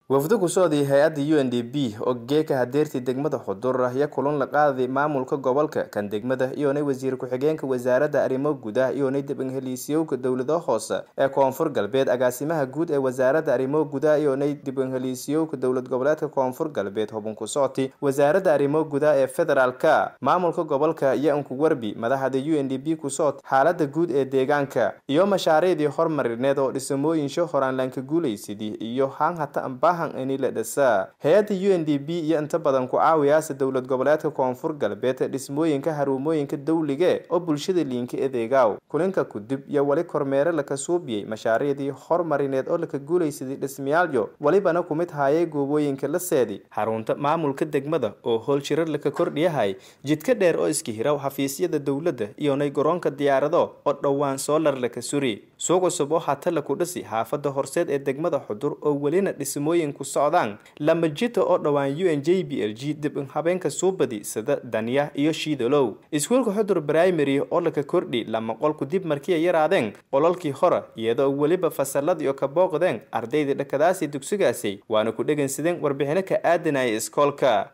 wafdo ku socday hay-adda u n d b oo geeka hadeertii degmada xudur iyo kulan la qaaday maamulka gobolka kan degmada iyoonay wasiir ku-xigeenka wasaaradda arrimo gudaha iyoonay dib-inheliisyowka dowlada hoose ee koonfur galbeed agaasimaha guud ee wasaaradda arrimo gudaha iyoonay dib-inheliisyowka dowlad goboleedka koonfur galbeed hubin ku socti wasaaradda arrimo gudaha ee federaalka maamulka gobolka iyo unku warbi madaxda u n d b ku socot xaalada guud ee deegaanka iyo mashaariicdii hormarineed oo dhisamooyinsho horaanlaanka guulaysidii iyo haanhata hay-adda u n d b iyo inta badan ku caawiyaasa dowlad goboleedka koonfur galbeed dhismooyinka xarumooyinka dawlige oo bulshada liinka edeegaaw kulinka kudib iyo weli kormeere laka suubiyey mashaariicdii hormarineed oo laka guulaysaday dhismayaalyo welibana ku mid haayay goobooyinka la seedi xarunta maamulka degmada oo howl shirar laka kordhiyahay jidka dheer oo iska hiraw xafiisyada dowladda iyonay garoonka diyaarado oo dhowaan soolar laka suri suuq cusub oo hata laku dhisi xaafada horseed ee degmada xudur oo welina dhismooyin ku socdaan lama jita oo dhowaan u n j b l g dib in habeenka suubadi sida danya iyo shiidalow iskuulka xudur primary oo laka kordhi lama qolku dib markiiay yaraadeen qolalkii hore iyadoo weliba fasalada iyo ka booqdeen ardaydii dhakadaasi dugsigaasi waana ku dhegaysadeen warbixino ka aadanaya iskoolka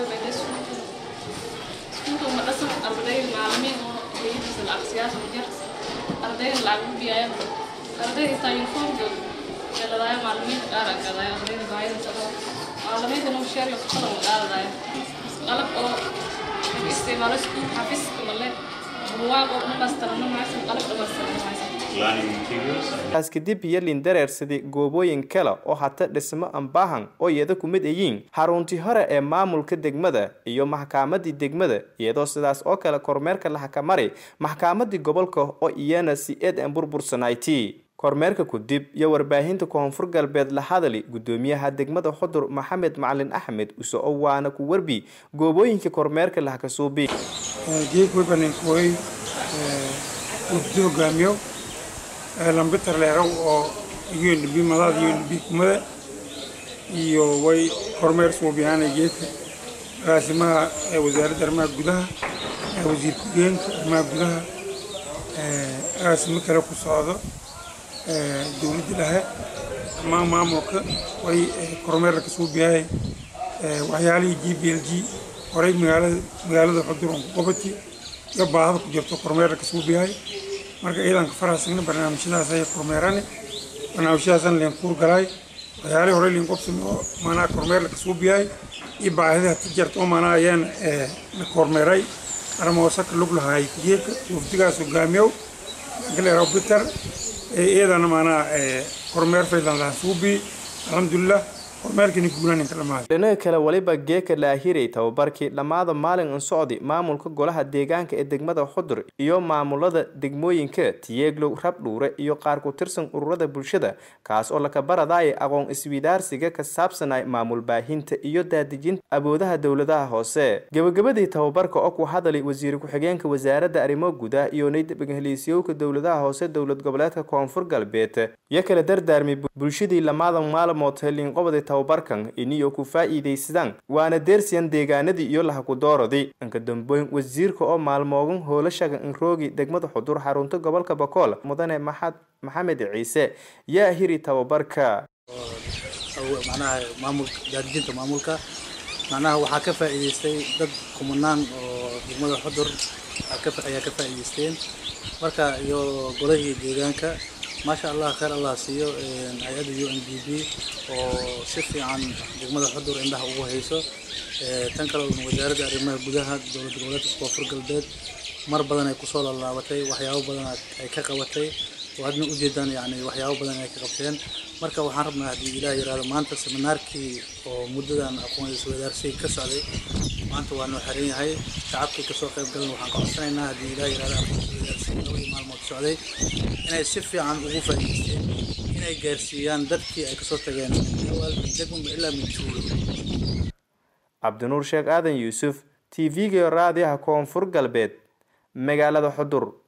macalimiinta noo sheer iyo qalab qaadaya qalab oo isticmaalo iskuul xafiiska male buugaag oo dhamaystiran macsan qalab dhamaystiran taas kadib iyo lindareersadii goobooyin kale oo hata dhismo ambaahan oo iyada ku mid ayiin xaruntii hore ee maamulka degmada iyo maxkaamadii degmada iyadoo sidaas oo kale kormeerka la xakamari maxkaamadii gobolka oo iyana si eed an burbursanayti kormeerka kudib iyo warbaahinta koonfur galbeed la hadali gudoomiyaha degmada xudur maxamed macalin axmed use oo waana ku warbi goobooyinka kormeerka lahakasuubi geegwebaninkuway wafdi hogaamiyo lambitar leerow oo unb madaada unb kumada iyo way kormeer suubiyaana geedka agaasimaha wasaaradda arrimaha gudaha wasiir ku-geenka arrimaha gudaha agaasimo kale ku socdo dowladda dhahe dhammaan maamulka way kormeerka ka suubiyahay waxyaalihii g b l g horey magaalada magaalada xudur on ku qabati iyo baahada ku jirto kormeerka ka suubiyahay marka ciidanka faraasagna barnaamijyadaas ay kormeerani barnaamijyadaasna leen kuur galaay waxyaalihii horey leen qobsami oo maanaa kormeerka ka suubiyahay iyo baahida hata jarta oo maanaa ayaan la kormeeray armoosaka lug lahaay geedka wafdigaas hogaamiyow galeeraw bitar iyadana maanaa kormeer faylan lahaa suubi alxamdulilah kormeerkani guulaan inta dhamaaday dhinaga kale weliba geeka laahiray tababarkii dhammaada maalin in socdi maamulka golaha deegaanka ee degmada xudur iyo maamulada degmooyinka tiyeeglow rabdhuure iyo qaar ku tirsan ururada bulshada kaas oo laka baradaya aqoon iswidaarsiga ka saabsanay maamul baahinta iyo daadejinta awoodaha dowladaha hoose gebagabadii tababarka oo ku hadalay wasiir ku-xigeenka wasaaradda arrimo gudaha iyo naydheliisyowka dowladaha hoose dowlad goboleedka koonfur galbeed iyo kala dardaarmay bulshadii lamaadan maalmood helin qobday tababarkan iniyo ku faa'iidaysadaan waana deersiyan deegaanadii iyo lahakudooradii inka dambeyn wasiirka oo maalmoogan hoolashaga inroogi degmada xudur xarunta gobolka bakool mudane maxad maxamed ciise yaa hiri tababarka macnaha maamulka daadijinta maamulka macnaha waxaa ka faa'iidaystay dad kumanaan oo degmada xudur ayaa ka faa'iidaysteen marka iyo golahii deegaanka maasha allah khayr allah siiyo hay-adda u n d b oo si fiican degmada xudur indhaha ugu hayso tan kale wasaaradda arrimaha gudaha dowlad goboleedka koonfur galbeed mar badan ay kusoo laalaabatay waxyaabo badan ay ka qabatay oo hadna ujeedaan yani waxyaabo badan ay ka qabteen marka waxaan rabnaa haddii ilaah yiraahdo maanta seminaarkii oo muddadan aqoon iswadaarsiga ka socday maanta waa noo xiran yahay shacabkii kasoo qayb galan waxaan ka codsanaynaa haddii ilaah yiraahdo aqoon iswadaarsiga labadii maalmood socday inay si fiican ugu faa'iidaysteen inay gaarsiiyaan dadkii ay kasoo tageen degmaba ilaa mintuulo cabdinuur sheekh aadan yuusuf t v-ga raadiyaha koonfur galbeed magaalada xudur